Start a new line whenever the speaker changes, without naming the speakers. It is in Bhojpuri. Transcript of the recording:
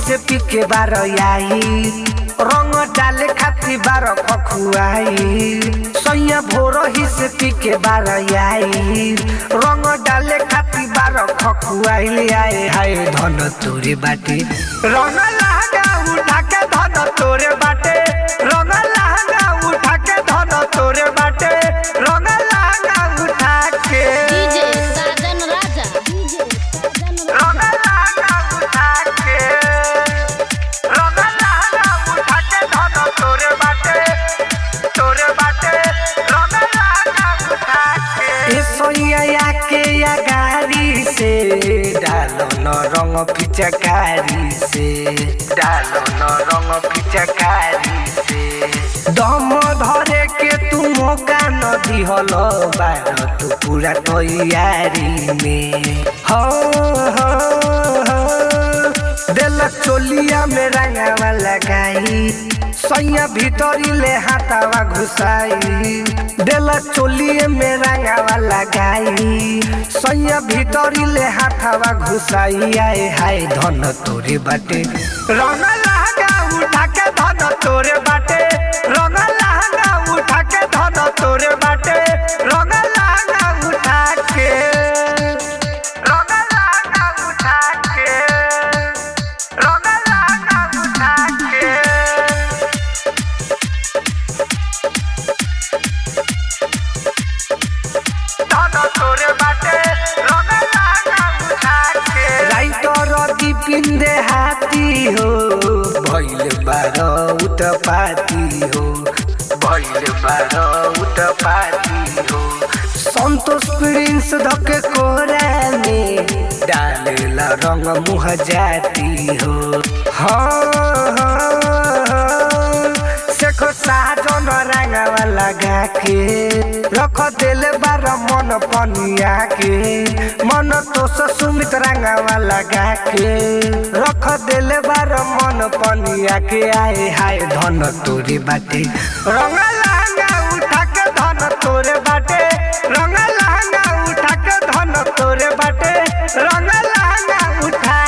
से पी के बार आई रंग डाले खाती बार खखुआई सैया भोर ही से पी के बार आई रंग डाले खाती बार खखुआई आए हाय धन तोरे बाटे रंग लहंगा उठा के धन तोरे बाटे रंग लहंगा उठा के धन तोरे बाटे रंग लहंगा उठा के
डीजे साजन राजा डीजे साजन राजा
रंग लहंगा उठा के रंग लहंगा उठा के धन तोरे बाटे तोरे बाटे रंग लहंगा उठा के ए सोइया के या गाड़ी से डालो न रंग पिचकारी से डालो न रंग पिचकारी से दम धरे के तू मौका न दिहल बार तू पूरा तैयारी में हो हो हो दिल चोलिया में रंगावा लगाई सैया भीतरी ले हाथावा घुसाई दिल चोलिए में रंगावा लगाई सैया भीतरी ले हाथावा घुसाई आए हाय धन तोरे बाटे रंग लहंगा उठा के धन तोरे बाटे रंग लहंगा उठा के धन तोरे बाटे रंग लहंगा उठा के रंग लहंगा उठा के रंग लहंगा उठा के धन तोरे बाटे रंग लहंगा उठा के राइटर दीपिन दे हाथी हो भइल बार उत पाती हो भइल बार उत पाती हो संतोष प्रिंस धके कोरा में डालेला रंग मुह जाती हो हाँ हाँ हाँ सेखो साजन रंगवा लगा के रख देले बार मन पनिया के मन तो सुमित रंगवा लगा के रख देले बार मन पनिया के आए हाय धन तोरे बाटे रंग लहंगा उठा के धन तोरे बाटे रंग लहंगा उठा के धन तोरे बाटे रंग लहंगा उठा